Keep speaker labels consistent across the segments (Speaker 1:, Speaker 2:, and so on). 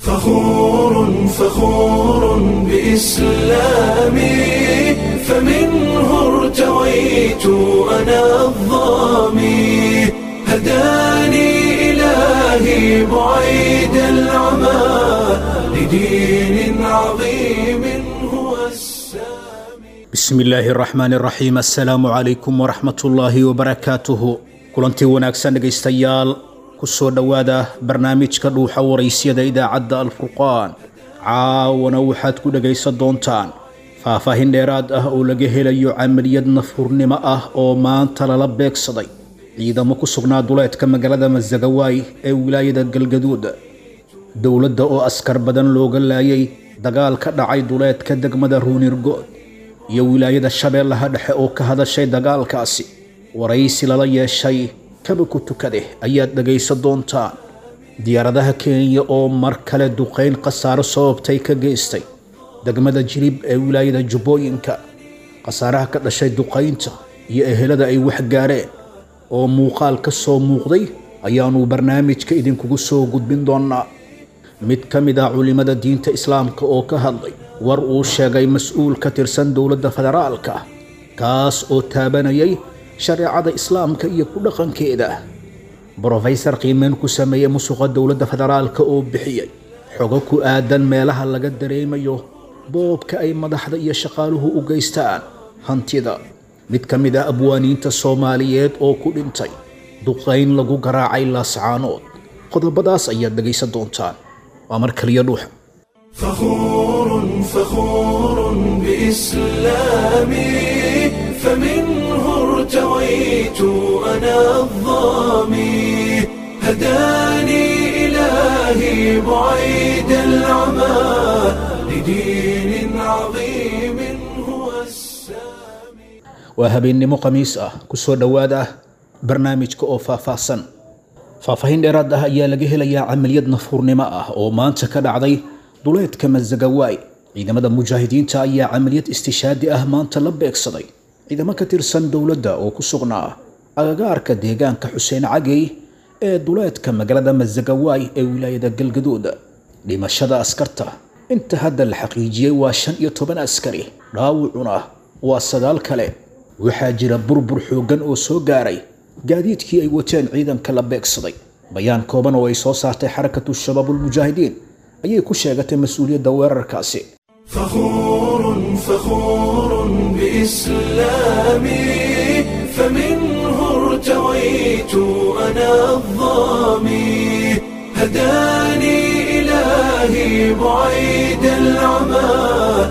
Speaker 1: فخور فخور بإسلامي فمنه ارتويت أنا الظامي هداني إلهي بعيد العمى لدين عظيم هو السامي
Speaker 2: bismi illaahi araxmaan iraxiim assalaamu calaykum waraxmatullaahi wabarakaatuhu kulantii wanaagsan dhegaystayaal ku soo dhowaada barnaamijka dhuuxa waraysyada idaacadda alfurqaan caawana waxaad ku dhegaysan doontaan faahfaahin dheeraad ah oo laga helayo camaliyad nafhurnimo ah oo maanta lala beegsaday ciidamo ku sugnaa duleedka magaalada masagawaay ee wilaayada galgaduud dowladda oo askar badan looga laayay dagaal ka dhacay duleedka degmada ruunirgood iyo wilaayada shabeellaha dhexe oo ka hadashay dagaalkaasi waraysi lala yeeshay kaba ku tukade ayaad dhegaysan doontaan diyaaradaha kenya oo mar kale duqayn khasaaro sababtay ka geystay degmada jirib ee wilaayada jubbooyinka khasaaraha ka dhashay duqaynta iyo ehelada ay wax gaareen oo muuqaal ka soo muuqday ayaanu barnaamijka idinkugu soo gudbin doonaa mid ka mid ah culimmada diinta islaamka oo ka hadlay war uu sheegay mas-uul ka tirsan dowladda federaalka kaas oo taabanayay shareecada islaamka iyo ku dhaqankeeda brofesor qiimeyn ku sameeyey musuqa dowladda federaalka oo bixiyey xogo ku aadan meelaha laga dareemayo boobka ay madaxda iyo shaqaaluhu u geystaan hantida mid ka mid ah abwaaniinta soomaaliyeed oo ku dhintay duqayn lagu garaacay laascaanood qodobadaas ayaad dhegaysan doontaan waa mar kaliya dhuuxa
Speaker 1: فخور فخور بإسلامي فمنه ارتويت أنا الظامي هداني إلهي بعيد العمى لدين عظيم هو السامي
Speaker 2: waa habeennimo khamiis ah ku soo dhowaada barnaamijka oo faahfaahsan faahfaahin dheeraad ah ayaa laga helayaa camaliyad nafhurnimo ah oo maanta ka dhacday duleedka masagawaay ciidamada mujaahidiinta ayaa camaliyad istishaadi ah maanta la beegsaday ciidamo ka tirsan dowladda oo ku sugnaa agagaarka deegaanka xuseen cagey ee duleedka magaalada masagawaay ee wilaayada galgaduud dhimashada askarta inta hadda la xaqiijiyey waa shan iyo toban askari dhaawucuna waa sagaal kale waxaa jira burbur xooggan oo soo gaaray gaadiidkii ay wateen ciidanka la beegsaday bayaan kooban oo ay soo saartay xarakatu shabaabulmujaahidiin ayay ku sheegatay mas-uuliyadda weerarkaasi
Speaker 1: فخور فخور بإسلامي فمنه ارتويت أنا الظامي هداني إلهي بعيد العمى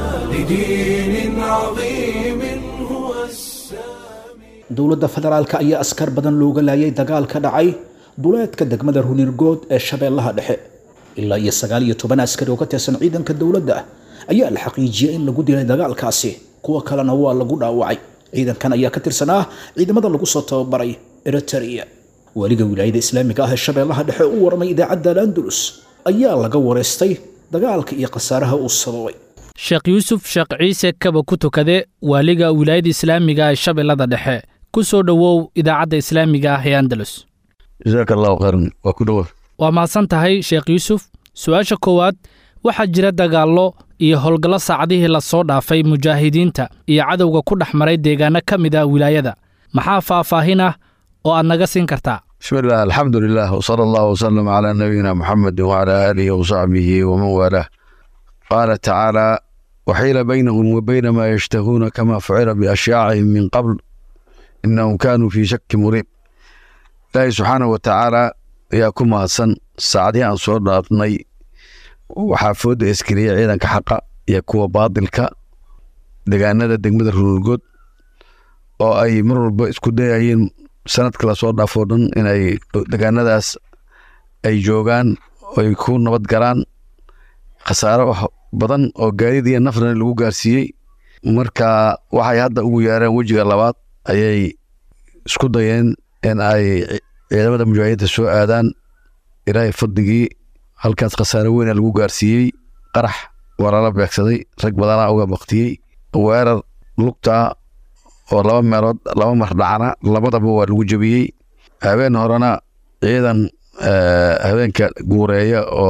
Speaker 1: لدين عظيم هو السامي
Speaker 2: dowladda federaalka ayaa askar badan looga laayay dagaal ka dhacay duleedka degmada runirgood ee shabeellaha dhexe ilaa iyo sagaal iyo toban askari oo ka tirsan ciidanka dowladda ayaa la xaqiijiyey in lagu dilay dagaalkaasi kuwa kalena waa lagu dhaawacay ciidankan ayaa ka tirsanaa ciidamada lagu soo tababaray eritrea weliga wilaayada islaamiga ah ee shabeellaha dhexe u warmay idaacadda al-andalus ayaa laga wareystay dagaalka iyo khasaaraha uu sababay
Speaker 3: sheekh yuusuf sheekh ciise kaba ku tukade waaliga wilaayada islaamiga ee shabeellada dhexe ku soo dhowow idaacadda islaamiga ah ee andalus
Speaker 4: jasaaka allahu khayran waa ku dhowa
Speaker 3: waa mahadsan tahay sheekh yuusuf su-aasha koowaad waxaa jira dagaallo iyo howlgallo saacadihii la soo dhaafay mujaahidiinta iyo cadowga ku dhex maray deegaanno ka mid ah wilaayada maxaa faahfaahin ah oo aad naga siin kartaa
Speaker 4: bismi illah alxamdu lilah wsala allahu wasalam calaa nabiyina muxamedi wacalaa aalihi wasaxbihi waman waalaah qaala tacaala waxiila baynahum wa bayna maa yashtahuuna kama fucila biashyaacihim min qabl inahum kaanuu fii shaki muriib ilaahi subxaanahu wa tacaala ayaa ku mahadsan saacadihii aan soo dhaafnay waxaa fooda eskariyey ciidanka xaqa iyo kuwa baadilka degaanada degmada runurgood oo ay mar walba isku dayayeen sanadka lasoo dhaafoo dhan inay degaanadaas ay joogaan ay ku nabad galaan khasaaro badan oo gaadiid iyo nafrana lagu gaarsiiyey marka waxay hadda ugu yeereen wejiga labaad ayay isku dayeen in ay ciidamada mujaahidiinta soo aadaan ilaahay fadligii halkaas khasaare weyna lagu gaarsiiyey qarax waa lala beegsaday rag badanaa uga baktiyey weerar lugta oo laba meelood laba mar dhacna labadaba waa lagu jebiyey habeen horena ciidan habeenka guureeya oo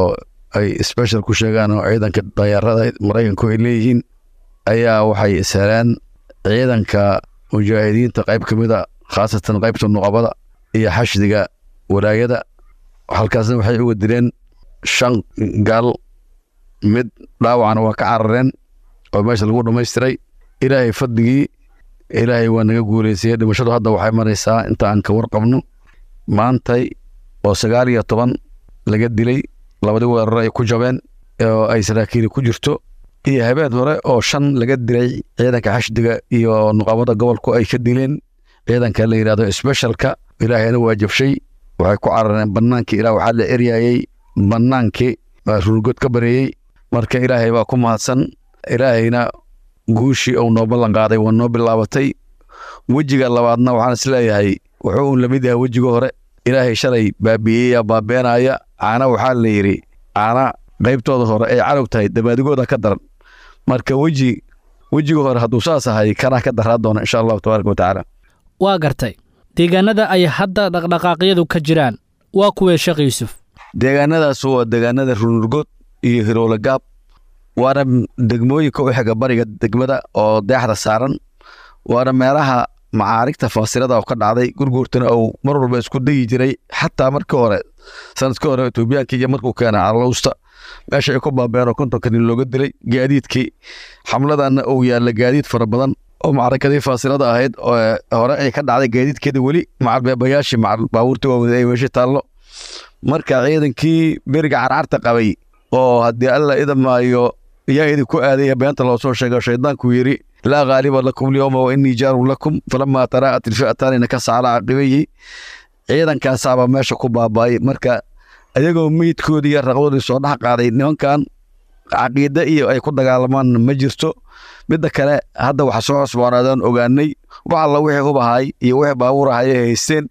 Speaker 4: ay special ku sheegaan oo ciidanka dayarada maraykanku ay leeyihiin ayaa waxay isheleen ciidanka mujaahidiinta qayb ka mid a khaasatan qaybta nuqabada iyo xashdiga walaayada halkaasna waxay uga dileen shan gaal mid dhaawacana waa ka carareen oo meesha lagu dhammaystiray ilaahay fadligii ilaahay waa naga guuleysayey dhimashadu hadda waxay maraysaa inta aan ka warqabno maantay oo sagaal iyo toban laga dilay labadii weerar ay ku jabeen oo ay saraakiili ku jirto iyo habeen hore oo shan laga dilay ciidanka xashdiga iyo nuqabada gobolku ay ka dileen ciidanka la yidhahdo specialka ilaahayna waa jabshay waxay ku carareen bannaankii ilaa waxaa la eryayey bannaankii waa ruurgood ka bareeyey marka ilaahay baa ku mahadsan ilaahayna guushii uu noo ballan qaaday waa noo bilaabatay wejiga labaadna waxaan is leeyahay wuxuu un lamid yahay wejiga hore ilaahay shalay baabi'eeya baabeenaya caana waxaa la yidhi caana qaybtooda hore ay cadow tahay dabaadigooda ka daran marka weji wejiga hore hadduu saas ahay kanaa ka daraa doona insha allahu tabaaraka watacaala
Speaker 3: waa gartay deegaanada ay hadda dhaqdhaqaaqyadu ka jiraan waa kuwee sheekh yuusuf
Speaker 4: deegaanadaas waa deegaanada runurgood iyo hiroole gaab waana degmooyinka u xiga bariga degmada oo deexda saaran waana meelaha macaarigta faasilada oo ka dhacday gurguurtana uu mar walba isku dayi jiray xataa markii hore sanadkii hore etoobiyaanka iyo markuu keenay calowsta meesha ay ku baabeen oo kontonka nin looga dilay gaadiidkii xamladanna uu yaalla gaadiid fara badan oo macrakadii faasilada ahayd oo hore ay ka dhacday gaadiidkeeda weli macalbeebayaashii macal baabuurtii waaweyd ay meesha taallo marka ciidankii beriga carcarta qabay oo haddii alla idamaayo yaa idinku aadaya beenta loo soo sheego shaydaanku yidhi laa ghaaliba lakum lyowma wa innii jaarun lakum falamaa taraa'at ilfi'ataani nakasa calaa caqibayhi ciidankaasaaba meesha ku baaba'ay marka ayagoo meydkoodii iyo raqdoodii soo dhex qaaday nimankan caqiide iyo ay ku dagaalamaan ma jirto midda kale hadda waxa soo cusboonaadaan ogaanay wax alla wixii hubahay iyo wixii baabuur ahay ay haysteen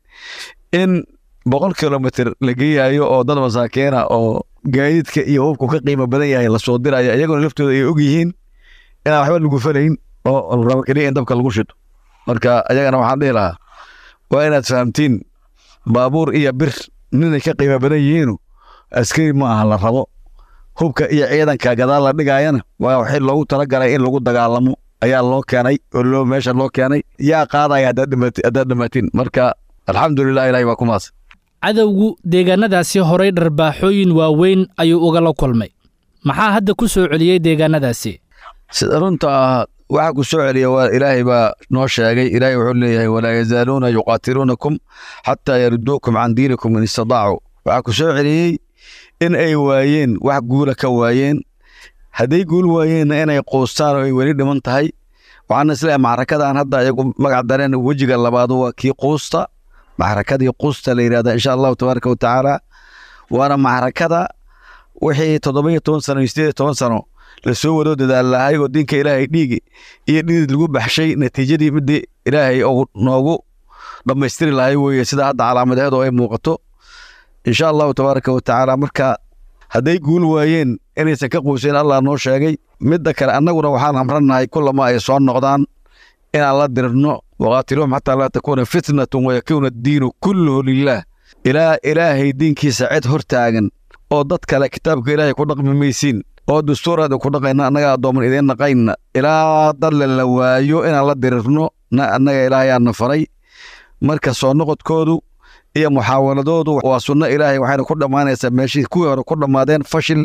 Speaker 4: in boqol kilomitr la geeyayo oo dad masaakiina oo gaadiidka iyo hubku ka qiimo badan yahay lasoo dirayo iyagona laftooda ay og yihiin inaan waxba lagu falayn oo rabo keliya in dabka lagu shito marka ayagana waxaan dhihi lahaa waa inaad fahamtiin baabuur iyo bir ninay ka qiimo badan yihiinu askari ma aha la rabo hubka iyo ciidanka gadaal la dhigayana waa waxii loogu talagalay in lagu dagaalamo ayaa loo keenay oo loo meesha loo keenay yaa qaadaya haddaad dhamaatiin marka alxamdulilah ilahi waa ku maas
Speaker 3: cadowgu deegaannadaasi horay dharbaaxooyin waaweyn ayuu ugala kulmay maxaa hadda ku soo celiyey deegaannadaasi
Speaker 4: sida runta ah waxa ku soo celiya waa ilaahay baa noo sheegay ilaahay wuxuu leeyahay walaa yazaaluuna yuqaatiluunakum xataa yaruduukum can diinikum in istadaacuu waxaa ku soo celiyey in ay waayeen wax guula ka waayeen hadday guul waayeenna inay quustaan oo ay weli dhiman tahay waxaana isleeyahay macrakadan hadda iyagu magac dareen wejiga labaadu waa kii quusta macrakadii quusta la yidhahda insha allahu tabaaraka wa tacaala waana macrakada wixii toddoba iyo toban sano iyo sideed iyo toban sano lasoo wado dadaal lahay oo diinka ilaahay dhiigi iyo dhidid lagu baxshay natiijadii midii ilaahay uu noogu dhammaystiri lahay weeye sida hadda calaamadeedu ay muuqato insha allahu tabaaraka wa tacaala marka hadday guul waayeen inaysan ka quusayn allah noo sheegay midda kale annaguna waxaan amrannahay kulama ay soo noqdaan inaan la dirno waqaatiluhum xataa laa takuuna fitnatun wayakuuna addiinu kulluhu lilaah ilaa ilaahay diinkiisa cid hor taagan oo dad kale kitaabka ilaahay ku dhaqmi maysiin oo dastuuraada ku dhaqayna annaga addooman idiin naqayna ilaa dadle la waayo inaan la dirirno annaga ilaahayaana faray marka soo noqodkoodu iyo muxaawaladoodu waa sunno ilaahay waxayna ku dhammaanaysaa meeshii kuwii hore ku dhammaadeen fashil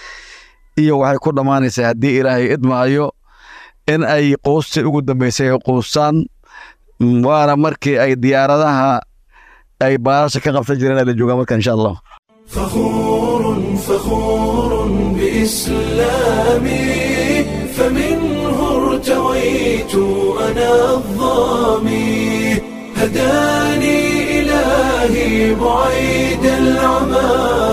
Speaker 4: iyo waxay ku dhammaanaysaa haddii ilaahay idmaayo in ay quustii ugu dambaysay ay quustaan waana markii ay diyaaradaha ay baarasha ka qabsan jireen ay la joogaan marka insha allah
Speaker 1: فخور فخور بإسلامي فمنه ارتويت أنا الظامي هداني إلهي بعيد العمى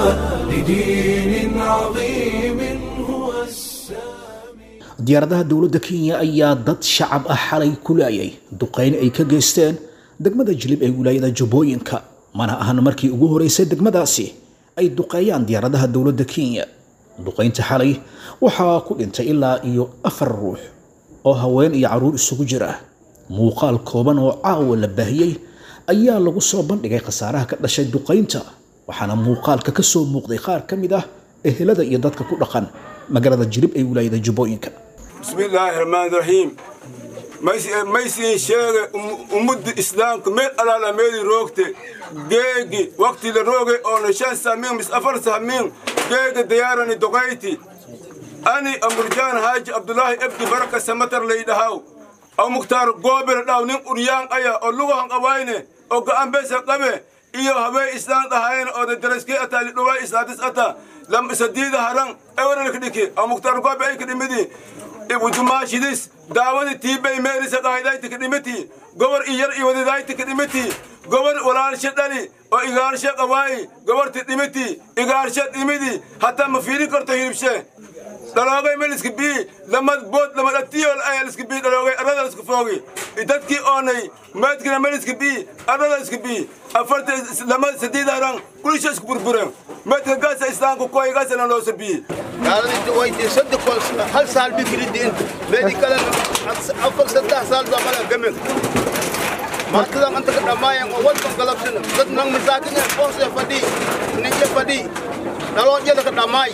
Speaker 1: لدين عظيم هو السامي
Speaker 2: diyaaradaha dowladda kenya ayaa dad shacab ah xalay ku laayay duqayn ay ka geysteen degmada jilib ee wilaayada jubbooyinka mana ahan markii ugu horeysay degmadaasi ay duqeeyaan diyaaradaha dowladda kenya duqaynta xalay waxaa ku dhintay ilaa iyo afar ruux oo haween iyo carruur isugu jira muuqaal kooban oo caawa la baahiyey ayaa lagu soo bandhigay khasaaraha ka dhashay duqaynta waxaana muuqaalka ka soo muuqday qaar ka mid ah ehelada iyo dadka ku dhaqan magaalada jilib ee wilaayada jubbooyinka
Speaker 5: bismillaahi raxmaani raxiim maysiin sheege ummadda islaamka meel alaala meeli roogte geegi waqti la rooge oona shan samiin mis afar samiin geega diyaarani doqayti ani amurjaan haaji abdulaahi ebdi baraka samatar laydhahaw aw mukhtaar goobel dhaw nin uryaan aya oo lugahan qabayne oo ga'an besa qabe iyo habee islaan dhahayne oo dadaraskee ataa lidhuwaa islaadis ata lam sadiida haran ewaralka dhiki aw mukhtaar goobe ay ka dhimidi ibudumaashidis daawadi tiibay meelisa dhahaydayti ka dhimiti gobor iyar iwadidayti ka dhimiti gobor walaalshe dhali oo igaarshe qabaayi goborti dhimiti igaarshe dhimidi hataa ma fiirin karto hilibshe dhaloogay meliska bii lamad bood lamad atiyol ayaliska bii dhaloogay arrada isku foogi dadkii oonay maadkina meliska bii arrada iska bii afarta lamad sadiid haran kulisha isku burburen maadka gaasa islaamka kuway gaasana loosa bii
Speaker 6: gaaladii waytii saddex kol hal saal bikiridi inta meedi kale afar saddex saal baa mala gamen maantadan anta ka dhammaayeen oo wadkan galabsana dad nang masaakin ee qoose fadhii ninje fadhii dhaloojada ka dhammaay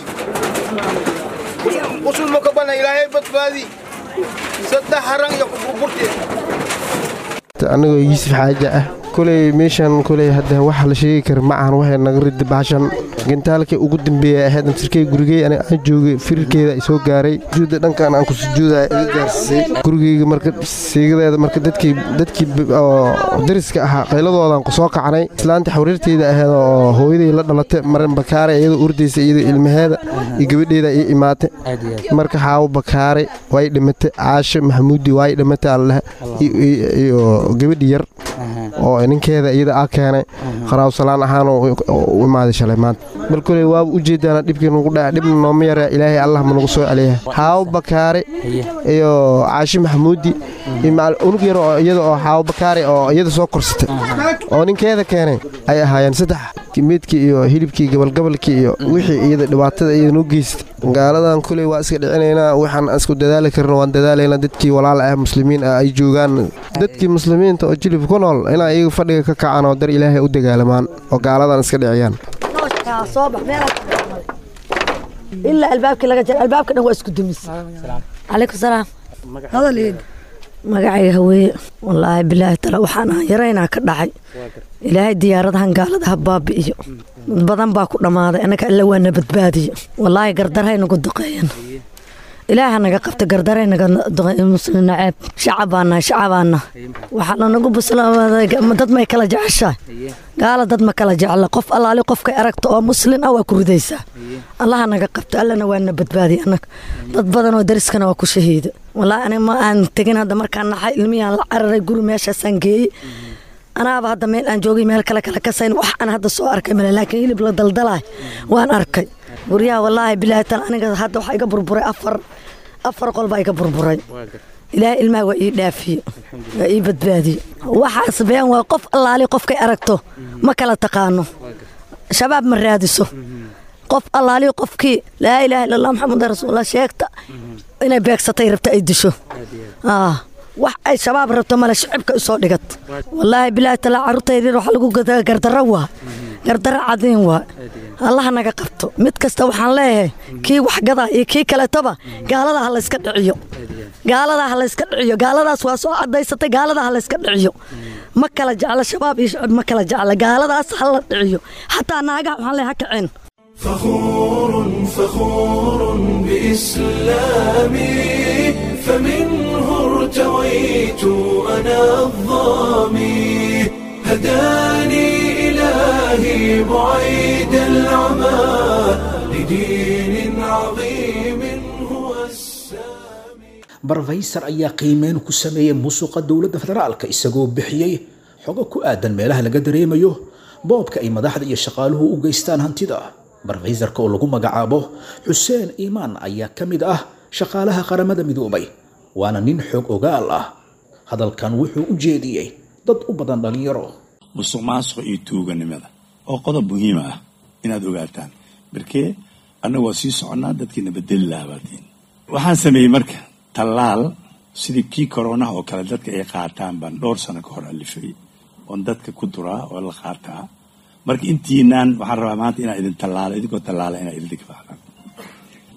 Speaker 6: usul ma ka bana ilaahay badbaadi saddex haran iyo kuburburtee
Speaker 7: anigoo yuusuf xaaja ah koley meeshan koley hadda waxa la sheegi kara ma ahan waxay naga ridi baashan gintaalkii ugu dambeeya ahayd amsirkey gurigey aniga aan joogay firirkeeda ay soo gaaray sujuudda dhankan aan ku sujuudaya iga gaarsiisay gurigeyga marka siigadeeda marka dadkii dadkii oo dariska ahaa qayladoodan soo kacnay islaanta xawriirteyda ahayd oo hooyaday la dhalatay marin bakaare iyadoo urdaysa iyadoo ilmaheeda iyo gabadheeda ii imaatay marka xaawo bakaare way dhimatay caasho maxamuudi way dhimatay allahe iyo gabadhi yar oo ninkeeda iyada a keenay qaraaw salaan ahaan u imaaday shalay maanta bal koley waaba u jeedaana dhibkii nagu dhaca dhibna nooma yara ilaahay allah ma nagu soo celiya xaawo bakaare iyo caashi maxamuudi iyo macal unug yar oo iyada oo xaawo bakaare oo iyada soo korsatay oo ninkeeda keenay ay ahaayeen saddex meedkii iyo hilibkii gabalgabalkii iyo wixii iyada dhibaatada iyada noo geystay gaaladan koley waa iska dhicinaynaa waxaan isku dadaali karna waan dadaalaynaa dadkii walaal ah muslimiin ah ay joogaan dadkii muslimiinta oo jilib ku nool inaa iyaga fadhiga ka kacaan oo dar ilaahay u dagaalamaan oo gaaladan iska dhiciyaan
Speaker 8: ilaa albaabkii laga jara albaabka dhan waa isku dumis calaykum salaam hadaleeda magacayga haweeye wallaahi bilaahi tala waxaan ahan yaraynaa ka dhacay ilaahay diyaaradahan gaaladaha baabi'iyo dad badan baa ku dhammaaday annaga alla waana badbaadiyo wallaahi gardarhay nagu duqeeyan ilaaha naga qabta gardaray naga muslim naceeb shacabaa nahay shacabaa nahay waxaa lanagu buslaaday dad may kala jeceshahay gaala dad ma kala jecla qof allaali qofkay aragta oo muslin ah waa ku ridaysaa allaha naga qabta allana waana badbaadiya annaga dad badan oo dariskana waa ku shahiida wallaahi aniga ma aan tegin hadda markaan naxay ilmiyaan la cararay guri meeshaasaan geeyey anaaba hadda meel aan joogay meel kale kale kasayn wax aan hadda soo arkay male laakiin hilib la daldalaay waan arkay guryaha wallaahi bilaahi tal aniga hadda waxaa iga burburay afar afar qol baa iga burburay ilaahay ilmaha waa ii dhaafiye waa ii badbaadiye waxaas been waa qof allaali qofkay aragto ma kala taqaano shabaab ma raadiso qof allaali qofkii laa ilaaha illa allah maxamed rasuulullah sheegta inay beegsatay rabta ay disho wax ay shabaab rabto male shicibka isoo dhigat wallaahi bilaahi talaa carruurtaydiin waxaa lagu gadaa gardarro waa gardarro cadiin waa allaha naga qabto mid kasta waxaan leeyahay kii waxgadaa iyo kii kaletaba gaaladaa ha layska dhiciyo gaaladaa ha layska dhiciyo gaaladaas waa soo cadaysatay gaaladaa ha layska dhiciyo ma kala jecla shabaab iyo shicib ma kala jecla gaaladaas ha la dhiciyo xataa naagaha waxaan leeyahay ha kaceen
Speaker 1: فخور فخور بإسلامي فمنه ارتويت أنا الظامي هداني إلهي بعيد العمى لدين عظيم هو السامي
Speaker 2: barfaysar ayaa qiimeyn ku sameeyey musuqa dowladda federaalka isagoo bixiyey xogo ku aadan meelaha laga dareemayo boobka ay madaxda iyo shaqaaluhu u geystaan hantida barfaysarka oo lagu magacaabo xuseen iimaan ayaa ka mid ah shaqaalaha qaramada midoobay waana nin xoog ogaal ah hadalkan wuxuu u jeediyey dad u badan dhallinyaro
Speaker 9: musuq maasuqa iyo tuuganimada oo qodob muhiima ah inaad ogaataan barkee annaga waa sii soconnaa dadkiina bedeli lahaa baatiin waxaan sameeyey marka tallaal sidii kii koronaha oo kale dadka ay qaataan baan dhowr sano ka hor alifay oon dadka ku duraa oo la qaataa marka intiinaan waxaan rabaa maanta inaan idin tallaalo idinkoo tallaala inaa idinka qaadaan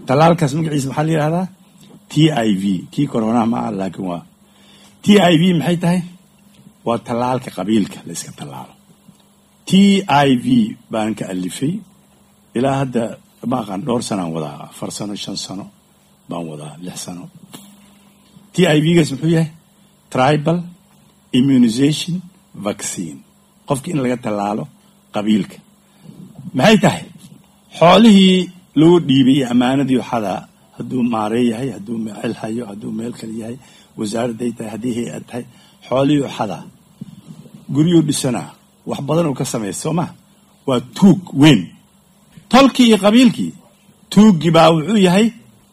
Speaker 9: tallaalkaas magaciisa maxaa la yidhahdaa t i v kii coronaha ma ah laakiin waa t i v maxay tahay waa tallaalka qabiilka la iska tallaalo t i v baan ka alifay ilaa hadda ma aqaan dhowr sanaan wadaa afar sano shan sano baan wadaa lix sano t i v gaas muxuu yahay tribal immunization vaccine qofki in laga tallaalo qabiilka maxay tahay xoolihii loo dhiibay iyo ammaanadii waxadaa hadduu maaree yahay hadduu meel hayo hadduu meel kale yahay wasaaradday tahay haddii hay-ad tahay xoolihii waxadaa guryuu dhisanaa wax badan uu ka sameeya soo ma waa tuug weyn tolkii iyo qabiilkii tuuggii baa wuxuu yahay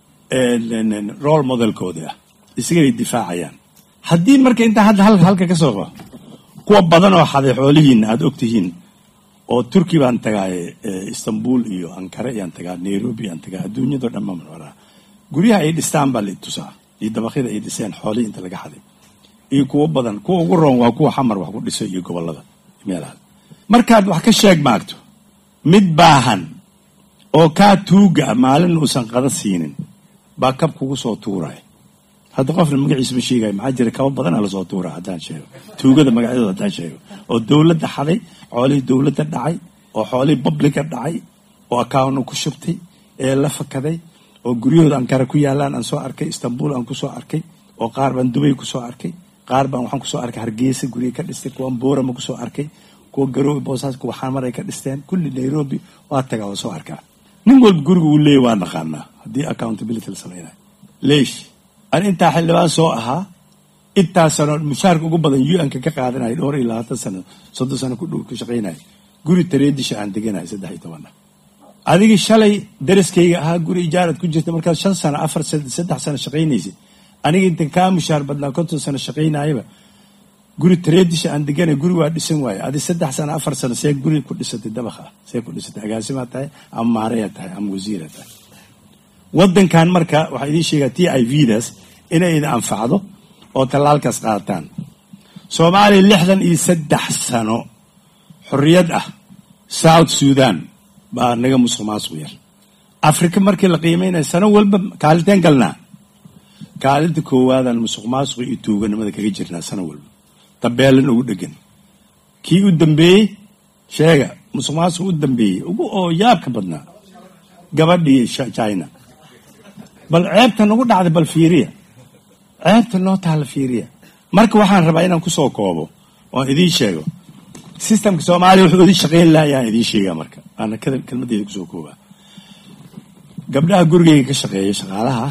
Speaker 9: role modelkoodii ah isagay difaacayaan haddii marka intaa hadda halka halka ka soo qabo kuwa badan oo xaday xoolihiina aada og tihiin oo turki baan tagaaye istanbul iyo ankara iyaan tagaa nairobi iyaan tagaa adduunyadao dhan baan maraa guryaha ay dhistaan baa la tusaa iyo dabaqyada ay dhiseen xoolihii inta laga xaday iyo kuwo badan kuwa ugu roon waa kuwa xamar wax ku dhiso iyo gobolada meelaha markaad wax ka sheeg maagto mid baahan oo kaa tuuga ah maalin uusan qada siinin baa kab kugu soo tuuraya hadda qofna magaciisa ma sheegayo maxaa jira kaba badanaa lasoo tuuraa haddaan sheego tuugada magacyadooda haddaan sheego oo dowladda xaday xoolihii dowladda dhacay oo xoolihii babliga dhacay oo akaawna ku shubtay ee la fakaday oo guryahooda ankara ku yaalaan aan soo arkay istanbul aan kusoo arkay oo qaar baan dubay kusoo arkay qaar baan waxaan kusoo arkay hargeysa gurya ka dhistay kuwan boorama kusoo arkay kuwa garoowe boosaas kuwa xamar ay ka dhisteen kulli nairobi waa tagaa waa soo arkaa nin walba guriga uu leeyahy waa naqaanaa haddii accountability la samaynayo leesh an intaa xildhibaan soo ahaa intaa sano mushaarka ugu badan u-nka ka qaadanaya dhowr iyo labaatan sano soddon sano ku dhow ku shaqaynaya guri tareedisha aan deganayo saddex iyo tobanna adigii shalay daraskayga ahaa guri ijaarad ku jirta markaad shan sano afar saddex sano shaqaynaysid aniga intan kaa mushaar badnaa konton sano shaqaynayaba guri tareedisha aan deganay guri waa dhisan waaye adi saddex sano afar sano see guri ku dhisatay dabakha see ku dhisatay agaasimaa tahay ama maareyaa tahay ama wasiira tahay waddankan marka waxaa idiin sheegaa t i v daas inay idin anfacdo oo tallaalkaas qaataan soomaaliya lixdan iyo saddex sano xorriyad ah south sudan baa naga musuq maasuq yar afrika markii la qiimeynaya sano walba kaalinteen galnaa kaalinta koowaadaan musuq maasuqa iyo tuuganimada kaga jirnaa sano walba tabeelan ugu dhegan kii u dambeeyey sheega musuq maasuq u dambeeyey ugu oo yaabka badnaa gabadhii china bal ceebta nagu dhacday bal fiiriya ceebta noo taala fiiriya marka waxaan rabaa inaan kusoo koobo oon idiin sheego systemka soomaaliya wuxuu idin shaqayn laayaan idiin sheegaa marka aana kelmaddeeda kusoo koobaa gabdhaha gurigeyga ka shaqeeya shaqaalaha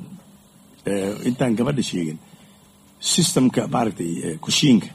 Speaker 9: intaan gabadha sheegin systemka maaragtay kushiinka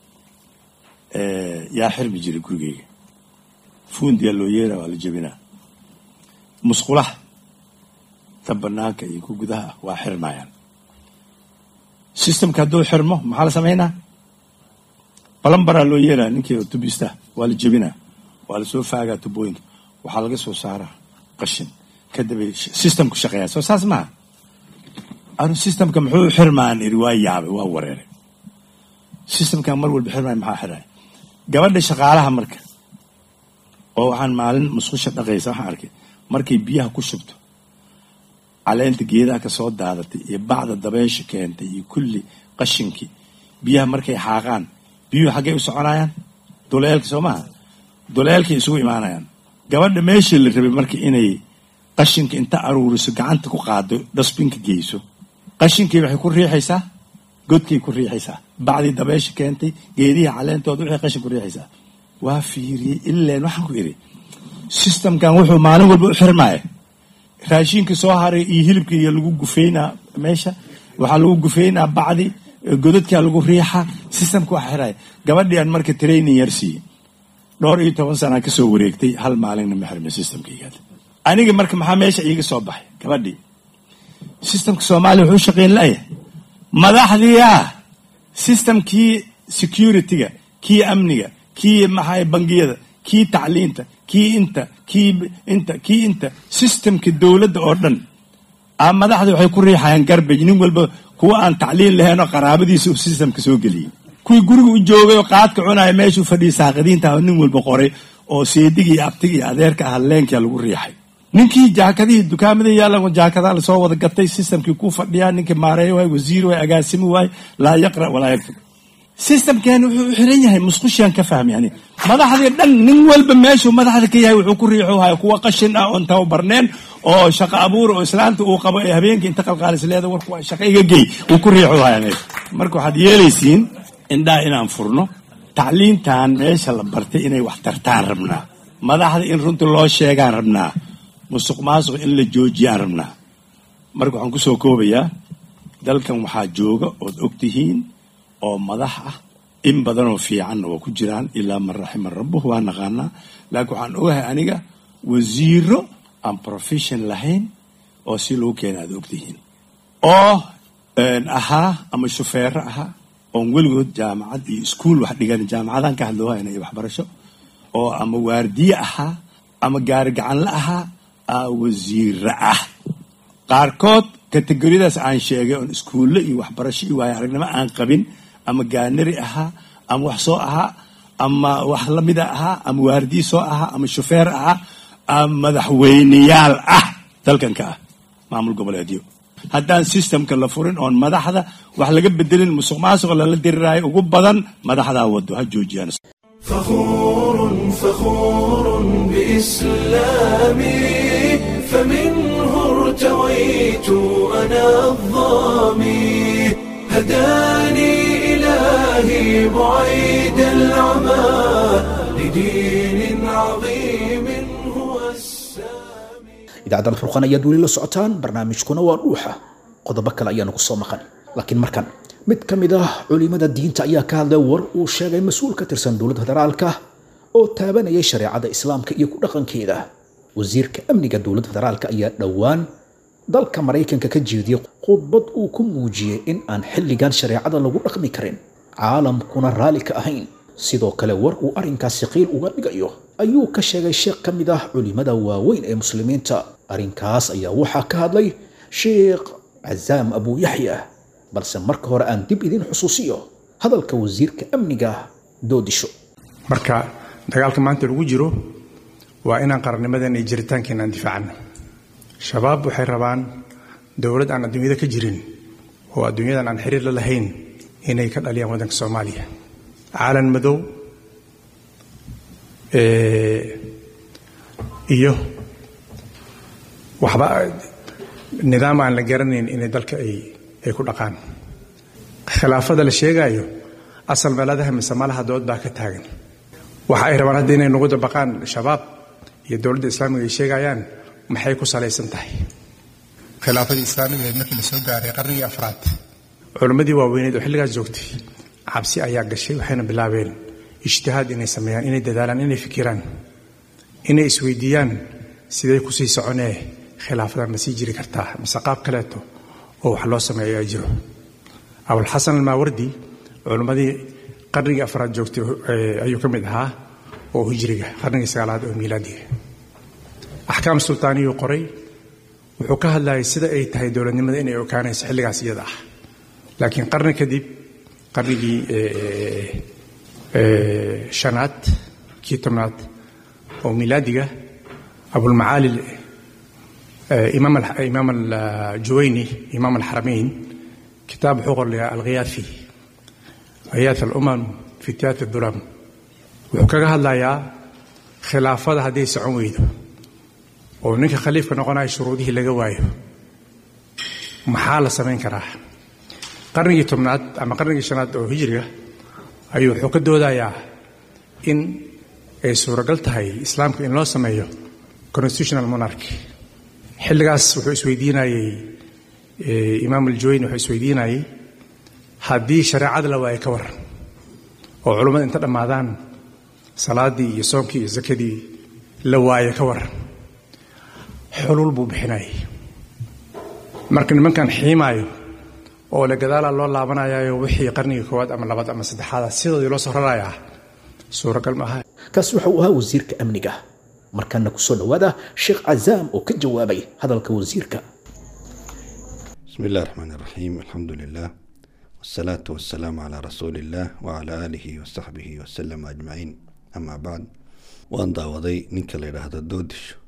Speaker 9: yaa xirmi jiray gurigeyga fuundiyaa loo yeera waa la jebinaa musqulaha ta banaanka iyo ku gudaha ah waa xirmayaan systemka hadduu xirmo maxaa la samaynaa balambaraa loo yeelaa ninkii tubista waa la jebinaa waa lasoo faagaa tubooyinka waxaa laga soo saaraa qashin kadibay systemku shaqeeyaa soo saas maaha anu systemka muxuu xirmaan iri waa yaabay waa wareeray systemkan mar walba xirmaya maxaa xiraya gabadha shaqaalaha marka oo waxaan maalin musqusha dhaqaysa waxaan arkay markay biyaha ku shubto caleenta geedaha ka soo daadatay iyo bacda dabeysha keentay iyo kulli qashinkii biyaha markay xaaqaan biyuhu xaggay u soconayaan duleelka soo maha duleelkay isugu imaanayaan gabadha meeshii la rabay marka inay qashinka inta aruuriso gacanta ku qaado dhasbinka geyso qashinkii waxay ku riixaysaa godkay ku riixaysaa bacdii dabeysha keentay geedihii caleentooda waxay qashin ku riixaysaa waa fiiriyey ileen waxaan ku idhi systemkan wuxuu maalin walba u xirmaya raashinka soo haray iyo hilibka iyo lagu gufeynaa meesha waxaa lagu gufeynaa bacdi godadkaa lagu riixaa systemka waa xiraya gabadhii aan marka training yar siiyey dhowr iyo toban sanaa kasoo wareegtay hal maalinna ma xirmay systemkaygaad aniga marka maxaa meesha iiga soo baxay gabadhii systemka soomaaliya wuxuu shaqeyn laaya madaxdii ah systemkii securityga kii amniga kii maxaa bangiyada kii tacliinta kii inta kii inta kii inta systemka dowladda oo dhan a madaxda waxay ku riixayaan garbage nin walba kuwa aan tacliin lahayn oo qaraabadiisa uu systemka soo geliyey kuwii guriga u joogay oo qaadka cunaya meeshuu fadhiyay saaqadiinta nin walba qoray oo seediga iyo abtiga iyo adeerka ah leenkaa lagu riixay ninkii jaakadihii dukaamada yaalan jaakadaa lasoo wada gatay systemkii ku fadhiyaa ninkii maareeyo waay wasiir waay agaasimi waay laa yaqra walaa yaktub systemkeeni wuxuu u xiran yahay musqushiyan ka fahmi yani madaxdii dhan nin walba meeshuu madaxda ka yahay wuxuu ku riixu haya kuwa qashin ah oon tababarneen oo shaqo abuur oo islaanta uu qabo ee habeenkii inta qalqaalis leeda warku waa shaqo iga gey uu ku riixu haya meesha marka waxaad yeelaysiin indhaa inaan furno tacliintan meesha la bartay inay wax tartaan rabnaa madaxda in runta loo sheegaan rabnaa musuq maasuq in la joojiyaan rabnaa marka waxaan kusoo koobayaa dalkan waxaa jooga ood ogtihiin oo madax ah in badanoo fiicanna waa ku jiraan ilaa man raxima rabbuh waa naqaanaa laakiin waxaan ogahay aniga wasiiro aan profession lahayn oo si lagu keena aad ogtihiin oo ahaa ama shufeero ahaa oon weligood jaamacad iyo iskuol wax dhigan jaamacadaan ka hadloohayna iyo waxbarasho oo ama waardiye ahaa ama gaari gacanla ahaa aa wasiiro ah qaarkood kategoriyadaas aan sheegay oon iskuulle iyo waxbarasho iyo waayo aragnimo aan qabin ama gaanari ahaa ama wax soo ahaa ama wax lamida ahaa ama waardiye soo ahaa ama shufeer ahaa ama madaxweyneyaal ah dalkanka ah maamul goboleedyo haddaan systemka la furin oon madaxda wax laga bedelin musuq maasuq lala diriraayo ugu badan madaxdaa wado ha joojiyaan
Speaker 1: فخور فخور بإسلامي فمنه ارتويت أنا الظامي هداني إلهي بعيد العمى لدين عظيم هو السامي
Speaker 2: idaacadda alfurqaan ayaad weli la socotaan barnaamijkuna waa dhuuxa qodobo kale ayaanu ku soo maqan laakiin markan mid ka mid ah culimada diinta ayaa ka hadlay war uu sheegay mas-uul ka tirsan dowladda federaalka oo taabanayay shareecada islaamka iyo ku dhaqankeeda wasiirka amniga dowladda federaalka ayaa dhowaan dalka maraykanka ka jeediyey khudbad uu ku muujiyey in aan xilligan shareecada lagu dhaqmi karin caalamkuna raalli ka ahayn sidoo kale war uu arrinkaasi qiil uga dhigayo ayuu ka sheegay sheekh ka mid ah culimada waaweyn ee muslimiinta arrinkaas ayaa waxaa ka hadlay sheekh cazaam abu yaxya balse marka hore aan dib idin xusuusiyo hadalka wasiirka amniga doodisho
Speaker 10: marka dagaalka maanta lagu jiro waa inaan qarannimadeena iyo jiritaankeena aan difaacano shabaab waxay rabaan dowlad aan adduunyada ka jirin oo adduunyadan aan xiriir la lahayn inay ka dhaliyaan waddanka soomaaliya caalan madow iyo waxba nidaam aan la garanayn inay dalka ay ay ku dhaqaan khilaafada la sheegaayo asal meeladaha mise malaha dood baa ka taagan waxa ay rabaan hadda inay nagu dabaqaan shabaab iyo dowladda islaamiga ay sheegayaan maxay ku salaysan tahay khilaafadii islaamiga markii la soo gaaray qarnigii afraad culimmadii waaweyneed oo xilligaas joogtay cabsi ayaa gashay waxayna bilaabeen ijtihaad inay sameeyaan inay dadaalaan inay fikiraan inay isweydiiyaan siday kusii soconee khilaafadan ma sii jiri kartaa mise qaab kaleeto oo wax loo sameeyo ayaa jiro abulxasan almaawardi culimmadii qarnigii afraad joogtay ayuu ka mid ahaa oo hijriga qarnigii sagaalaad oo miilaadiga axkaam sultaaniyuu qoray wuxuu ka hadlayay sida ay tahay dowladnimada inay ogaanayso xilligaas iyada ah laakiin qarni kadib qarnigii shanaad kii tobnaad oo miilaadiga abulmacaali imaam aljuwayni imaam alxaramayn kitaab wuxuu qorlayaa alghiyaafi ghiyaaf alumam fi tiyaat dulam wuxuu kaga hadlayaa khilaafada hadday socon weydo oo ninka khaliifka noqonaya shuruudihii laga waayo maxaa la samayn karaa qarnigii tobnaad ama qarnigii shanaad oo hijriga ayuu wuxuu ka doodayaa in ay suuragal tahay islaamka in loo sameeyo constitutional monarchy xilligaas wuxuu isweydiinayey imaam aljuwayni wuxuu isweydiinayey haddii shareecada la waayo ka waran oo culummada inta dhammaadaan salaaddii iyo soomkii iyo sakadii la waayo ka waran xulul buu bixinayay marka nimankan xiimaayo oo le gadaalaa loo laabanayayo wixii qarnigii koowaad ama labaad ama saddexaada sidoodii loo soo rarayaa suuragal ma aha
Speaker 2: kaasi waxa uu ahaa wasiirka amniga markaana kusoo dhowaada sheekh cazaam oo ka jawaabay hadalka wasiirka
Speaker 11: بسم الله الرحمن الرحيم الحمد لله والصلاة والسلام على رسول الله وعلى آله وصحبه وسلم أجمعين أما بعد وأن داودي نينك ليرهد دودش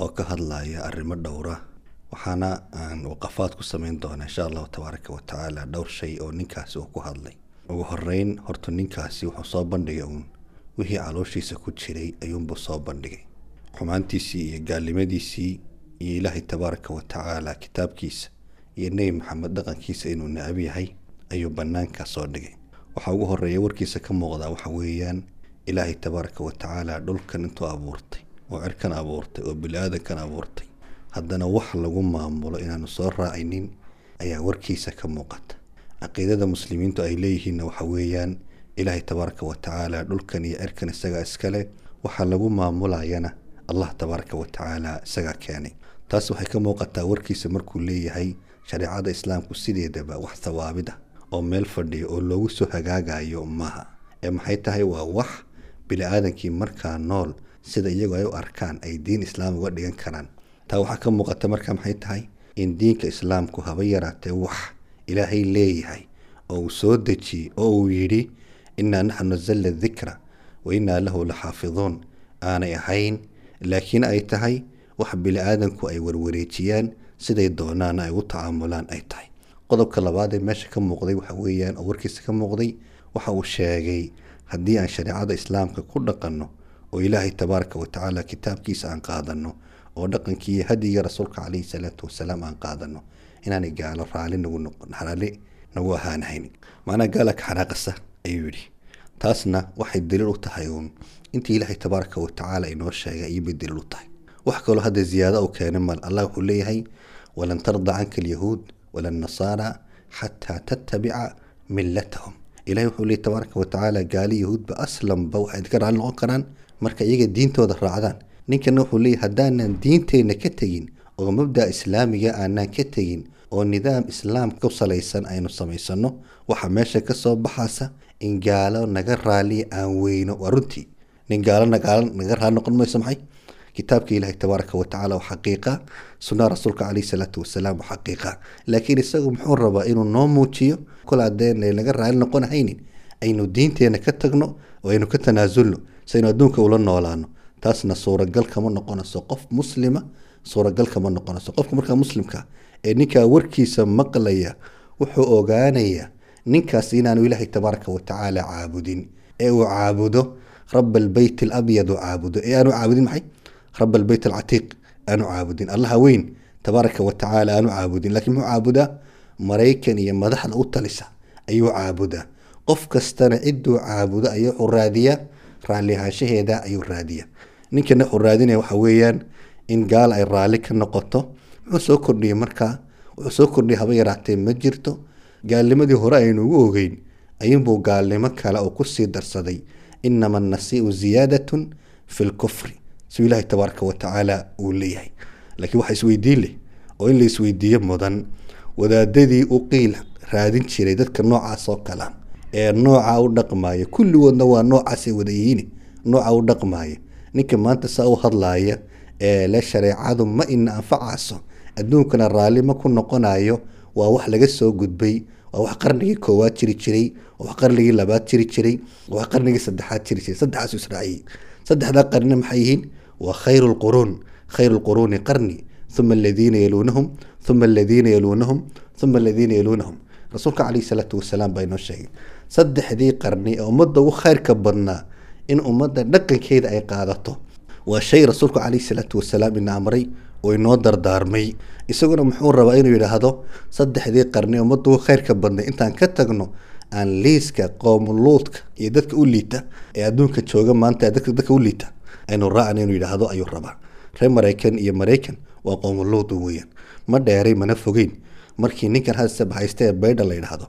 Speaker 11: oo ka hadlaya arrimo dhowra waxaana aan waqafaad ku samayn doonaa insha allahu tabaaraka wa tacaala dhowr shay oo ninkaasi uu ku hadlay ugu horeyn horta ninkaasi wuxuu soo bandhigay uun wixii calooshiisa ku jiray ayuunbuu soo bandhigay xumaantiisii iyo gaalnimadiisii iyo ilaahay tabaaraka wa tacaala kitaabkiisa iyo nebi maxamed dhaqankiisa inuu necab yahay ayuu bannaanka soo dhigay waxaa ugu horeeya warkiisa ka muuqdaa waxa weeyaan ilaahay tabaaraka wa tacaala dhulkan intuu abuurtay oo cirkan abuurtay oo bili-aadankan abuurtay haddana wax lagu maamulo inaanu soo raacinin ayaa warkiisa ka muuqata caqiidada muslimiintu ay leeyihiinna waxa weeyaan ilaahay tabaaraka wa tacaala dhulkan iyo cirkan isagaa iskale waxaa lagu maamulayana allah tabaaraka wa tacaala isagaa keenay taas waxay ka muuqataa warkiisa markuu leeyahay shareecada islaamku sideedaba wax thawaabid ah oo meel fadhiya oo loogu soo hagaagayo maaha ee maxay tahay waa wax bili-aadankii markaa nool sida iyagu ay u arkaan ay diin islaam uga dhigan karaan taa waxaa ka muuqata markaa maxay tahay in diinka islaamku haba yaraatee wax ilaahay leeyahay oo uu soo dejiyey oo uu yidhi innaa naxnu nazalna dikra wa innaa lahu la xaafiduun aanay ahayn laakiin ay tahay wax bili-aadanku ay warwareejiyaan siday doonaana ay u tacaamulaan ay tahay qodobka labaad ee meesha ka muuqday waxa weeyaan oo warkiisa ka muuqday waxa uu sheegay haddii aan shareecada islaamka ku dhaqanno oo ilaahay tabaaraka wa tacaala kitaabkiisa aan qaadanno oo dhaqankii iyo hadiga rasuulka calayhi salaatu wasalaam aan qaadanno inaanay gaalo raali nagu noqon raali nagu ahaanahayn macnaa gaala ka xanaaqasa ayuu yidhi taasna waxay daliil u tahay uun intii ilaahay tabaaraka wa tacaala inoo sheegay ayuubay daliil u tahay wax kaloo hadda ziyaado u keenay mal allah wuxuu leeyahay walan tarda canka alyahuud wala nasaara xataa tattabica millatahum ilahay wuxuu leeyay tabaaraka wa tacaala gaali yahuudba aslanba waxay idinka raali noqon karaan marka iyaga diintooda raacdaan ninkana wuxuu leeyahy haddaanan diinteenna ka tegin oo mabda islaamiga aanaan ka tegin oo nidaam islaam ku salaysan aynu samaysano waxaa meesha ka soo baxaasa in gaalo naga raaliya aan weyno waa runtii nin gaalo nagaalo naga raali noqon mayso maxay kitaabka ilaahay tabaaraka wa tacaala waa xaqiiqa sunnaha rasuulka caleyhi salaatu wasalaam waa xaqiiqa laakiin isagu muxuu rabaa inuu noo muujiyo kol haddeen naga raali noqon haynin aynu diinteena ka tagno oo aynu ka tanaasulno si aynu adduunka ula noolaano taasna suuragal kama noqonayso qof muslima suuragal kama noqonayso qofka markaa muslimka ee ninkaa warkiisa maqlaya wuxuu ogaanayaa ninkaas inaanu ilaahay tabaaraka wa tacaala caabudin ee uu caabudo raba albeyt alabyad uu caabudo ee aanu caabudin maxay raba albeyt alcatiiq aanu caabudin allaha weyn tabaaraka wa tacaala aanu caabudin laakiin muxuu caabudaa maraykan iyo madaxda u talisa ayuu caabudaa qof kastana ciduu caabudo ayuu wuxuu raadiyaa raalli ahaanshaheeda ayuu raadiyaa ninkana wuxuu raadinaya waxa weeyaan in gaal ay raalli ka noqoto muxuu soo kordhiyey markaa wuxuu soo kordhiyay haba yaraatee ma jirto gaalnimadii hore aynu ugu ogeyn ayuunbuu gaalnimo kale oo kusii darsaday inama annasiiu ziyaadatun fi lkufri siduu ilaahay tabaaraka wa tacaala uu leeyahay laakiin waxa isweydiin leh oo in la isweydiiyo mudan wadaadadii u qiil raadin jiray dadka noocaas oo kala ee nooca u dhaqmaaya kulligoodna waa noocaasay wada yihiin nooca u dhaqmaaya ninka maanta saa u hadlaaya ee le shareecadu ma ina anfacayso adduunkana raalli ma ku noqonayo waa wax laga soo gudbay waa wax qarnigii koowaad jiri jiray waa wax qarnigii labaad jiri jiray waa wax qarnigii saddexaad jiri jiray saddexaas israaciyey saddexdaa qarnina maxay yihiin waa khayru lquruun khayru lquruuni qarni uma aladiina yaluunahum uma aladiina yaluunahum uma aladiina yaluunahum rasuulka caleyhi salaatu wasalaam baa inoo sheegay saddexdii qarni ee ummadda ugu khayrka badnaa in ummadda dhaqankeeda ay qaadato waa shay rasuulku caleyhi salaatu wasalaam ina amray oo inoo dardaarmay isaguna muxuu rabaa inuu yidhaahdo saddexdii qarni ee ummadda ugu khayrka badnay intaan ka tagno aan liiska qoomuluudka iyo dadka u liita ee adduunka jooga maanta dadka dadka u liita aynu raacna inuu yidhaahdo ayuu rabaa reer maraykan iyo maraykan waa qoomuluud weeyaan ma dheeray mana fogeyn markii ninkan hadse bahaysta ee baydha la yidhaahdo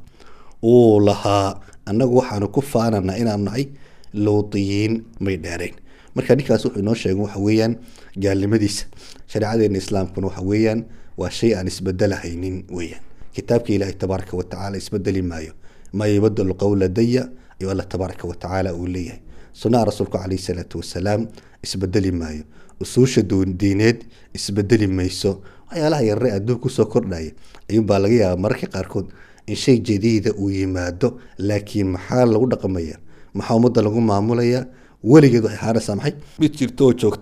Speaker 11: uu lahaa annagu waxaanu ku faananaa inaanu nahay luudiyiin may dheerayn marka ninkaas wuxuu inoo sheegay waxa weeyaan gaalnimadiisa shareecadeena islaamkuna waxa weeyaan waa shay aan isbedelahaynin weeyaan kitaabka ilaahay tabaaraka wa tacaala isbedeli maayo maa yubadalu qowla daya ayuu alla tabaaraka wa tacaala uu leeyahay sunnaha rasuulku caleyhi salaatu wasalaam isbedeli maayo usuusha diineed isbedeli mayso waxyaalaha yarare adduun kusoo kordhaya ayuunbaa laga yaabaa mararka qaarkood in shay jadiida uu yimaado laakiin maxaa lagu dhaqmaya maxaa ummadda lagu maamulaya weligeed waxay ahaanaysaa maxay mid jirta oo joogta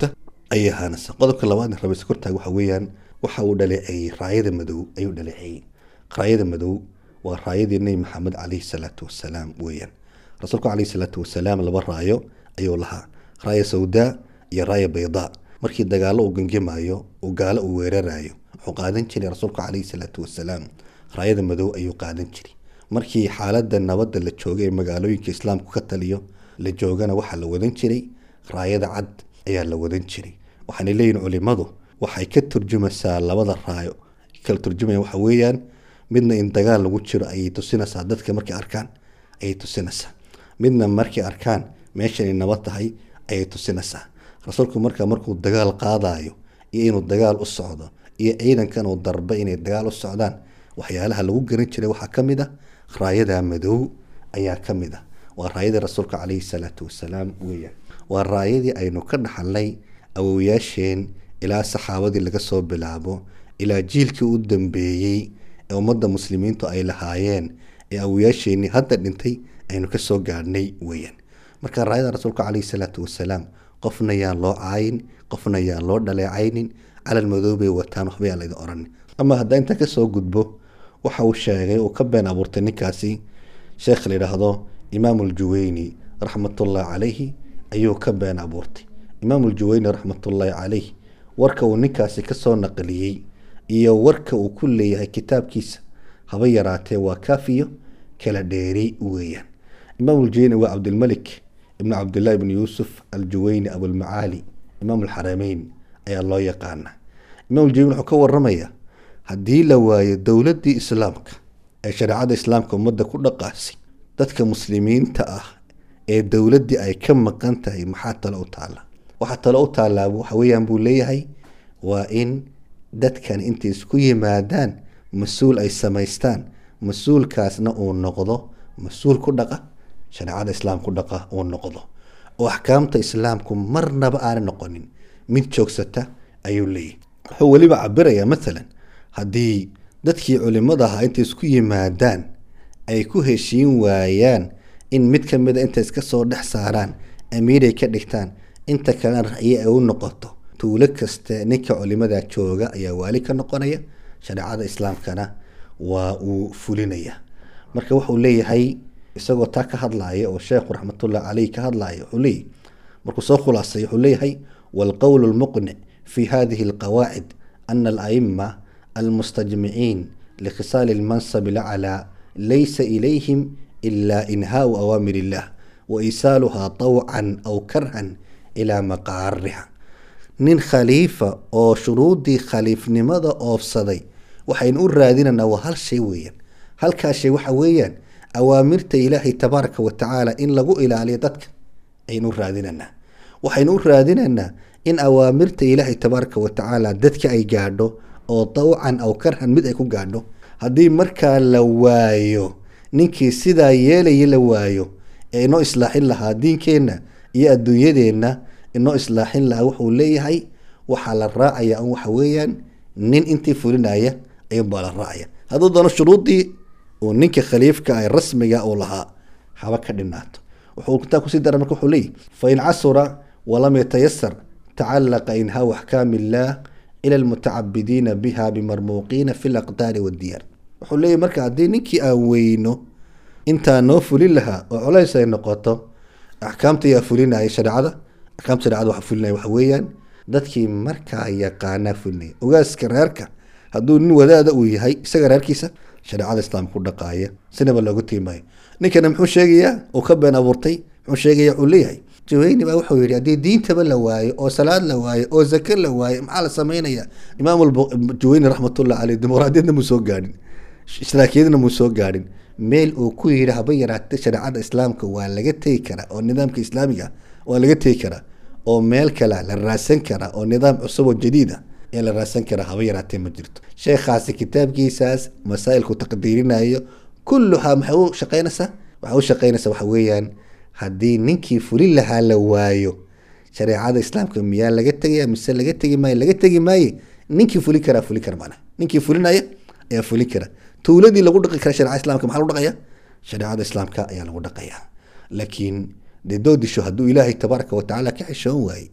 Speaker 11: ayay ahaanaysaa qodobka labaadna rabaysa kortaag waxa weeyaan waxa uu dhaleeceeyey raayada madow ayuu dhaleeceeyey raayada madow waa raayadii nebi maxamed calayhi salaatu wasalaam weeyaan rasuulku calayhi salaatu wasalaam laba raayo ayuu lahaa raaya sawdaa iyo raaya baydaa markii dagaallo uu gangamayo uu gaalo uu weerarayo wuxuu qaadan jiray rasuulku calayhi salaatu wasalaam raayada madow ayuu qaadan jiray markii xaaladda nabadda la joogay ee magaalooyinka islaamku ka taliyo la joogana waxaa la wadan jiray raayada cad ayaa la wadan jiray waxaana leeyihin culimadu waxay ka turjumaysaa labada raayo kala turjumaya waxa weeyaan midna in dagaal lagu jiro ayay tusinaysaa dadka markay arkaan ayay tusinaysaa midna markay arkaan meeshan ay nabad tahay ayay tusinaysaa rasuulku marka markuu dagaal qaadayo iyo inuu dagaal u socdo iyo ciidankan uu darba inay dagaal u socdaan waxyaalaha lagu garan jiray waxaa ka mid ah raayada madow ayaa ka mid ah waa raayadii rasuulka calayhi salaatu wasalaam weeyaan waa raayadii aynu ka dhaxalnay awowayaasheen ilaa saxaabadii laga soo bilaabo ilaa jiilkii u dambeeyey ee ummadda muslimiintu ay lahaayeen ee awowayaasheenii hadda dhintay aynu ka soo gaadhnay weeyaan marka raayada rasuulka calayhi salaatu wasalaam qofna yaan loo caayin qofna yaan loo dhaleecaynin calal madow bay wataan waxba yaan laydin oran ama haddaa intaa kasoo gudbo waxa uu sheegay uu ka been abuurtay ninkaasi sheekh la yidhaahdo imaam uljuweyni raxmatullahi calayhi ayuu ka been abuurtay imaam uljuweyni raxmatullaahi calayh warka uu ninkaasi kasoo naqliyey iyo warka uu ku leeyahay kitaabkiisa haba yaraatee waa kaafiyo kala dheeri weeyaan imaam uljuweyni waa cabdilmalik ibnu cabdillahi ibni yuusuf aljuweyni abulmacaali imaam alxarameyn ayaa loo yaqaana imaam uljuweyni wuxuu ka waramayaa haddii la waayo dowladdii islaamka ee shareecada islaamka ummadda ku dhaqaasay dadka muslimiinta ah ee dowladdii ay ka maqan tahay maxaa tale u taala waxaa tale u taallaa waxa weeyaan buu leeyahay waa in dadkan intay isku yimaadaan mas-uul ay samaystaan mas-uulkaasna uu noqdo mas-uul ku dhaqa shareecada islaam ku dhaqa uu noqdo oo axkaamta islaamku marnaba aanay noqonin mid joogsata ayuu leeyahay wuxuu weliba cabirayaa maalan haddii dadkii culimada ahaa intay isku yimaadaan ay ku heshiin waayaan in mid ka mida intay iska soo dhex saaraan amiiray ka dhigtaan inta kalena ra'yi ay u noqoto tuulo kaste ninka culimada jooga ayaa waali ka noqonaya shareecada islaamkana waa uu fulinaya marka wuxuu leeyahay isagoo taa ka hadlaya oo sheekhu raxmatullahi caleyh ka hadlaya wuxuu leeyahy markuu soo khulaasay wuxuu leeyahay waalqowlu lmuqnic fi hadihi alqawaacid ana alaima almustajmiciin likhisaali lmansabi laclaa laysa ilayhim ila inhaau awaamir illah wa isaaluhaa tawcan aw karhan ilaa maqaariha nin khaliifa oo shuruudii khaliifnimada oofsaday waxaynu u raadinaynaa waa hal shay weeyaan halkaa shay waxa weeyaan awaamirta ilaahay tabaaraka wa tacaala in lagu ilaaliyo dadka aynu u raadinaynaa waxaynu u raadinaynaa in awaamirta ilaahay tabaaraka wa tacaala dadka ay gaadho oo tawcan aw karhan mid ay ku gaadho haddii markaa la waayo ninkii sidaa yeelaya la waayo ee inoo islaaxin lahaa diinkeenna iyo adduunyadeenna inoo islaaxin lahaa wuxuu leeyahay waxaa la raacaya un waxa weeyaan nin intii fulinaya ayuunbaa la raacaya hadduu doono shuruudii uu ninka khaliifka ah rasmiga uu lahaa haba ka dhinaato wuxuu kitaa kusii dara marka wuxuu leeyahy fain casura walam yatayasar tacalaqa inhaaw axkaami illaah ila almutacabidiina biha bimarmuuqiina fi laqdaari waddiyaar wuxuu leeyahy marka haddii ninkii aan weyno intaa noo fulin lahaa oo culays ay noqoto axkaamta yaa fulinaya shareecada axkaamta shareecada waxa fulinaya waxa weeyaan dadkii markaa yaqaanaa fulinaya ogaaska reerka hadduu nin wadaada uu yahay isaga reerkiisa shareecada islaamka ku dhaqaaya sinaba looga tiimaayo ninkana muxuu sheegayaa uu ka been abuurtay muxuu sheegaya wuxuu leeyahay jaweyni baa wuxuu yidhi haddii diintaba la waayo oo salaad la waayo oo zake la waayo maxaa la sameynaya imaam jaweyni raxmatullah caleyh dimuqraadiyadna muu soo gaadhin islaakiyadna muu soo gaadhin meel uu ku yidhi haba yaraatay shareecada islaamka waa laga tegi karaa oo nidaamka islaamiga waa laga tegi karaa oo meel kale la raadsan karaa oo nidaam cusub oo jadiid ah ee la raadsan karaa haba yaraatee ma jirto sheekhaasi kitaabkiisaas masaa'ilku taqdiirinayo kulluhaa maxay u shaqeynaysaa waxay u shaqeynaysaa waxa weeyaan haddii ninkii fulin lahaa la waayo shareecada islaamka miyaa laga tegaya mise laga tegi maayo laga tegi maaye ninkii fulin karaa fulin kara maana ninkii fulinaya ayaa fulin kara tuuladii lagu dhaqi kara shareecada islaamka maxaa lagu dhaqaya shareecada islaamka ayaa lagu dhaqaya laakiin dee doodisho hadduu ilaahay tabaaraka wa tacaala ka xishoon waaye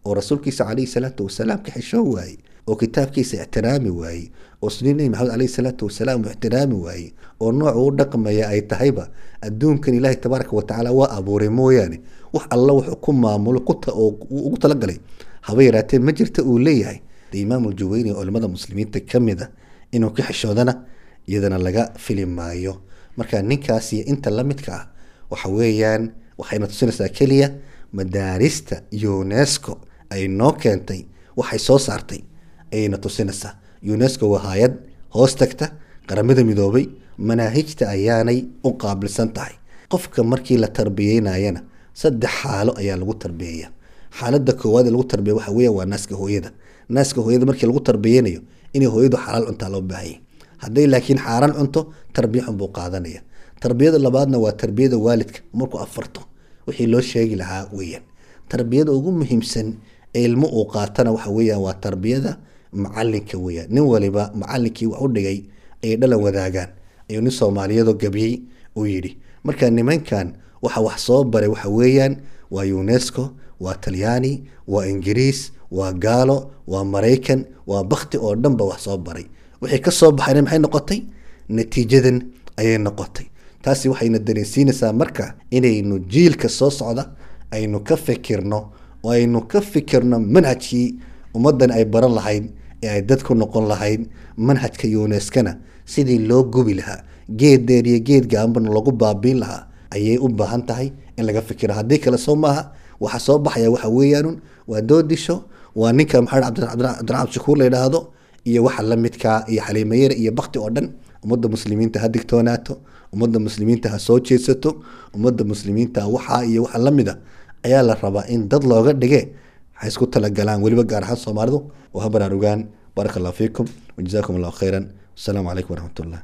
Speaker 11: oo rasuulkiisa calayhi salaatu wasalaam ka xishoon waaye oo kitaabkiisa ixtiraami waaye oo sunni nebi maxamed calayhi salaatu wasalaam uu ixtiraami waaye oo nooca u dhaqmaya ay tahayba adduunkan ilaahay tabaaraka watacaala waa abuuray mooyaane wax alla wuxuu ku maamulo oo ugu talagalay haba yaraatee ma jirta uu leeyahay de imaam uljuweyni oo culimmada muslimiinta ka mid a inuu ka xishoodana iyadana laga fili maayo marka ninkaas iyo inta la midka ah waxa weeyaan waxayna tusinaysaa keliya madaarista unesco ay noo keentay waxay soo saartay ayayna tusinaysaa unesco waa hay-ad hoos tagta qaramada midoobay manaahijta ayaanay u qaabilsan tahay qofka markii la tarbiyeynayana saddex xaalo ayaa lagu tarbiyeeya xaalada koowaad ee lagu tarbiya waxa weya waa naaska hooyada naaska hooyada markii lagu tarbiyeynayo inay hooyadu xalaal cuntaa loo baahanya hadday laakiin xaaraan cunto tarbiya xun buu qaadanaya tarbiyada labaadna waa tarbiyada waalidka markuu afarto wixii loo sheegi lahaa weeyaan tarbiyada ugu muhiimsan ee ilmo uu qaatana waxa weeyaan waa tarbiyada macalinka weeyaan nin waliba macalinkii wax u dhigay ayay dhalan wadaagaan ayuu nin soomaaliyadoo gabiyey uu yidhi marka nimankan waxa wax soo baray waxa weeyaan waa unesco waa talyaani waa ingiriis waa gaalo waa maraykan waa bakti oo dhan ba wax soo baray wixii ka soo baxayna maxay noqotay natiijadan ayay noqotay taasi waxayna dareensiinaysaa marka inaynu jiilka soo socda aynu ka fikirno oo aynu ka fikirno manhajkii ummaddan ay baran lahayd ee ay dad ku noqon lahayd manhajka unescana sidii loo gubi lahaa geed dheer iyo geed gaambana lagu baabiin lahaa ayay u baahan tahay in laga fikiro haddii kale soo maaha waxa soo baxaya waxa weeyaanun waa doodisho waa ninka maxamed cabdiraxmaan shakuur la yidhaahdo iyo waxa la midkaa iyo xaliimayare iyo bakti oo dhan ummadda muslimiinta ha digtoonaato ummadda muslimiinta ha soo jeedsato ummadda muslimiinta waxaa iyo waxa la mida ayaa la rabaa in dad looga dhige waxay isku talagalaan weliba gaar ahaan soomaalidu oo ha baraarugaan baaraka allah fiikum wajazaakum allahu khayran wasalaamu calaykum waraxmat ullah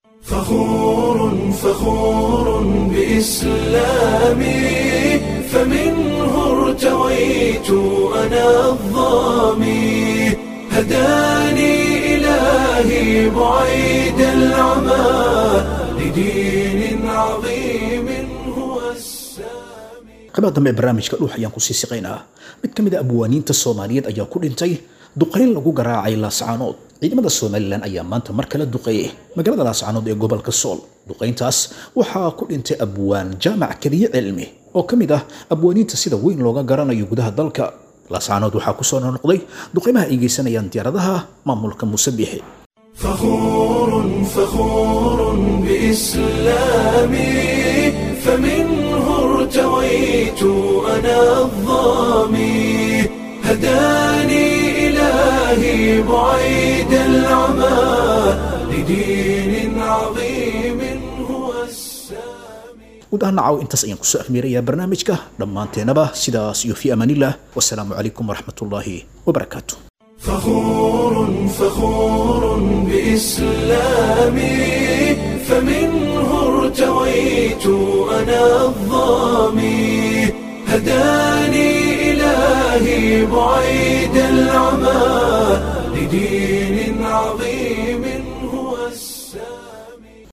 Speaker 1: فخور فخور بإسلامي فمنه ارتويت أنا الظامي هداني إلهي بعيد العمى لدين عظيم هو
Speaker 2: qaybaa dambe ee barnaamijka dhuux ayaan kusii siqaynaa mid ka mid a abwaaniinta soomaaliyeed ayaa ku dhintay duqayn lagu garaacay laascaanood ciidamada somalilan ayaa maanta mar kale duqeeyey magaalada laascaanood ee gobolka sool duqayntaas waxaa ku dhintay abwaan jaamac keliye cilmi oo ka mid ah abwaaniinta sida weyn looga garanayo gudaha dalka laascaanood waxaa kusoo noqnoqday duqaymaha ay geysanayaan diyaaradaha maamulka muuse biixi
Speaker 1: فخور فخور بإسلامي فمنه ارتويت أنا الظامي هداني إلهي بعيد العمى لدين عظيم هو
Speaker 2: guud ahaan nacaw intaas ayaan kusoo afmeerayaa barnaamijka dhammaanteenaba sidaas iyo fi amaanillah wasalaamu calaykum waraxmatullaahi wabarakaatu
Speaker 1: فخور فخور بإسلامي فمنه ارتويت أنا الظامي هداني إلهي بعيد العمى لدين عظيم